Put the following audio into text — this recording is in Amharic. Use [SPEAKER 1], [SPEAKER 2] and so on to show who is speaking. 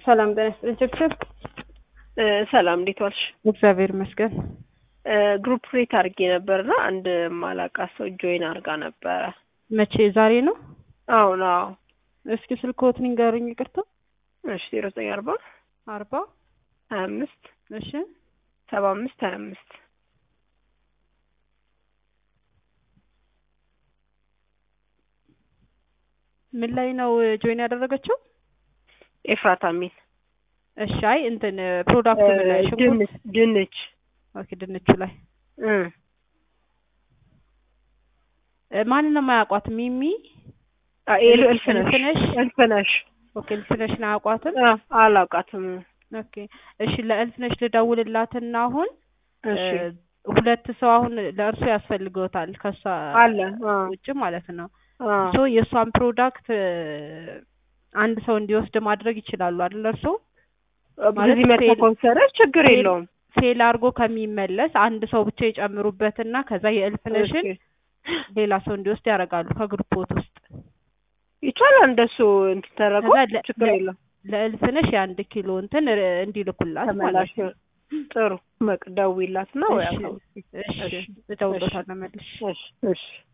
[SPEAKER 1] ሰላም ጤና ይስጥልኝ። ችግር
[SPEAKER 2] ሰላም እንዴት ዋልሽ?
[SPEAKER 1] እግዚአብሔር ይመስገን።
[SPEAKER 2] ግሩፕ ሬት አድርጌ ነበርና አንድ ማላቃት ሰው ጆይን አድርጋ ነበረ።
[SPEAKER 1] መቼ? ዛሬ ነው?
[SPEAKER 2] አሁን አዎ።
[SPEAKER 1] እስኪ ስልክዎትን ንገሩኝ። ይቅርታ።
[SPEAKER 2] እሺ ዜሮ ዘጠኝ አርባ
[SPEAKER 1] አርባ
[SPEAKER 2] ሀያ አምስት
[SPEAKER 1] እሺ
[SPEAKER 2] ሰባ አምስት ሀያ አምስት
[SPEAKER 1] ምን ላይ ነው ጆይን ያደረገችው?
[SPEAKER 2] ኤፍራታ ሚል
[SPEAKER 1] እሺ። አይ እንትን ፕሮዳክቱ ምን ላይ ሽንኩርት?
[SPEAKER 2] ድንች ድንች
[SPEAKER 1] ኦኬ፣ ድንቹ ላይ
[SPEAKER 2] እ
[SPEAKER 1] እ ማንን ነው የማያውቋት? ሚሚ
[SPEAKER 2] ኤል እልፍነሽ
[SPEAKER 1] እልፍነሽ?
[SPEAKER 2] እልፍነሽ
[SPEAKER 1] ኦኬ፣ እልፍነሽን አያውቋትም?
[SPEAKER 2] አ አላውቃትም።
[SPEAKER 1] ኦኬ፣ እሺ። ለእልፍነሽ ልደውልላትና አሁን
[SPEAKER 2] እሺ
[SPEAKER 1] እ ሁለት ሰው አሁን ለእርሱ ያስፈልገውታል ከሷ
[SPEAKER 2] አለ አ
[SPEAKER 1] ውጭ ማለት ነው።
[SPEAKER 2] አ
[SPEAKER 1] ሶ የእሷን ፕሮዳክት አንድ ሰው እንዲወስድ ማድረግ ይችላሉ አይደል? እርሱ ማለት
[SPEAKER 2] በዚህ መታ
[SPEAKER 1] ፌል-
[SPEAKER 2] ኮንሰረች ችግር
[SPEAKER 1] ፌል-
[SPEAKER 2] የለውም።
[SPEAKER 1] ፌል አድርጎ ከሚመለስ አንድ ሰው ብቻ ይጨምሩበትና ከዛ የእልፍነሽን
[SPEAKER 2] እሺ።
[SPEAKER 1] ሌላ ሰው እንዲወስድ ያደርጋሉ ከግሩፖት ውስጥ።
[SPEAKER 2] ይቻላል እንደሱ እንትን ተደረገው
[SPEAKER 1] ከዛ ለ-
[SPEAKER 2] ችግር
[SPEAKER 1] ለ-
[SPEAKER 2] የለውም።
[SPEAKER 1] ለእልፍነሽ የአንድ ኪሎ እንትን ር- እንዲልኩላት ማለት
[SPEAKER 2] ተመላሽ
[SPEAKER 1] ነው።
[SPEAKER 2] ጥሩ መቅደዊላት ነው ወይ
[SPEAKER 1] እሺ፣
[SPEAKER 2] አካባቢ
[SPEAKER 1] እሺ
[SPEAKER 2] እሺ፣
[SPEAKER 1] እደውልሎታለሁ መልሼ።
[SPEAKER 2] እሺ እሺ